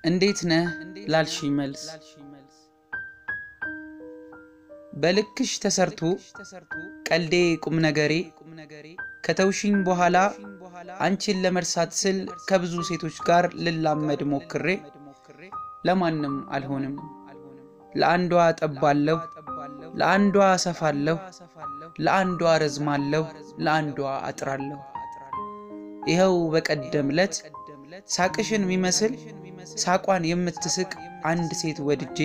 እንዴት ነህ ላልሽኝ መልስ በልክሽ ተሰርቶ ቀልዴ ቁም ነገሬ ከተውሽኝ በኋላ አንቺን ለመርሳት ስል ከብዙ ሴቶች ጋር ልላመድ ሞክሬ ለማንም አልሆንም። ለአንዷ ጠባለሁ፣ ለአንዷ ሰፋለሁ፣ ለአንዷ ረዝማለሁ፣ ለአንዷ አጥራለሁ። ይኸው በቀደም ለት ሳቅሽን የሚመስል ሳቋን የምትስቅ አንድ ሴት ወድጄ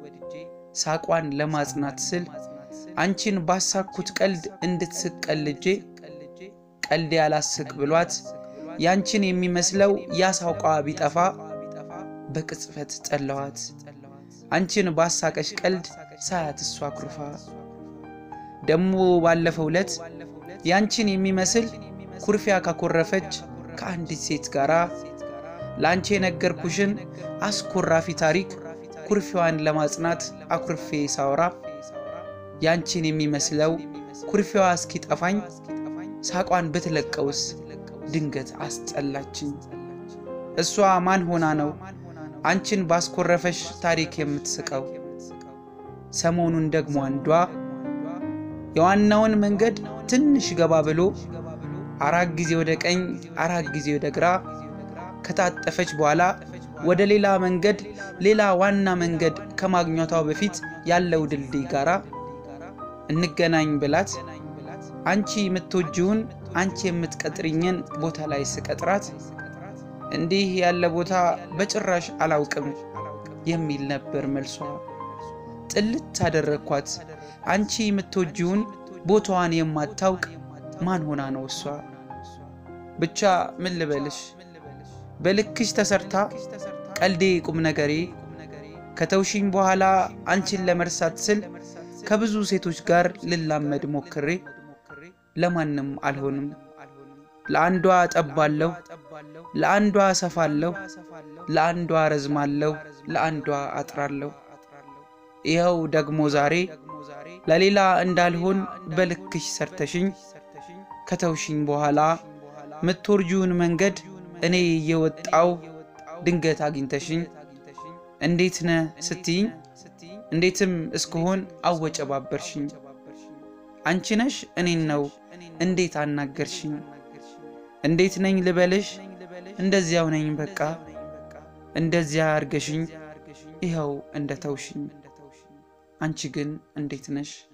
ሳቋን ለማጽናት ስል አንቺን ባሳኩት ቀልድ እንድትስቅ ቀልጄ ቀልዴ ያላስቅ ብሏት ያንቺን የሚመስለው ያሳውቋ ቢጠፋ በቅጽበት ጠለዋት አንቺን ባሳቀሽ ቀልድ ሳያት እሷ ኩርፋ ደሞ ባለፈው ለት ያንቺን የሚመስል ኩርፊያ ካኮረፈች ከአንዲት ሴት ጋራ ለአንቺ የነገርኩሽን አስኮራፊ ታሪክ ኩርፊዋን ለማጽናት አኩርፌ ሳወራ ያንቺን የሚመስለው ኩርፊዋ እስኪጠፋኝ ሳቋን ብትለቀውስ ድንገት አስጠላችኝ። እሷ ማን ሆና ነው አንቺን ባስኮረፈሽ ታሪክ የምትስቀው? ሰሞኑን ደግሞ አንዷ የዋናውን መንገድ ትንሽ ገባ ብሎ አራት ጊዜ ወደ ቀኝ አራት ጊዜ ወደ ግራ ከታጠፈች በኋላ ወደ ሌላ መንገድ ሌላ ዋና መንገድ ከማግኘቷ በፊት ያለው ድልድይ ጋራ እንገናኝ ብላት አንቺ የምትወጂውን አንቺ የምትቀጥሪኝን ቦታ ላይ ስቀጥራት እንዲህ ያለ ቦታ በጭራሽ አላውቅም የሚል ነበር መልሷ። ጥልት አደረግኳት። አንቺ የምትወጂውን ቦታዋን የማታውቅ ማን ሆና ነው እሷ? ብቻ ምን ልበልሽ በልክሽ ተሰርታ ቀልዴ ቁም ነገሬ ከተውሽኝ በኋላ አንቺን ለመርሳት ስል ከብዙ ሴቶች ጋር ልላመድ ሞክሬ ለማንም አልሆንም። ለአንዷ ጠባለሁ፣ ለአንዷ ሰፋለሁ፣ ለአንዷ ረዝማለሁ፣ ለአንዷ አጥራለሁ። ይኸው ደግሞ ዛሬ ለሌላ እንዳልሆን በልክሽ ሰርተሽኝ ከተውሽኝ በኋላ ምትወርጂውን መንገድ እኔ እየወጣው ድንገት አግኝተሽኝ እንዴት ነ ስትይኝ እንዴትም እስክሆን አወጨባበርሽኝ። አንቺ ነሽ እኔን ነው እንዴት አናገርሽኝ? እንዴት ነኝ ልበልሽ? እንደዚያው ነኝ በቃ እንደዚያ አርገሽኝ ይኸው እንደ ተውሽኝ። አንቺ ግን እንዴት ነሽ?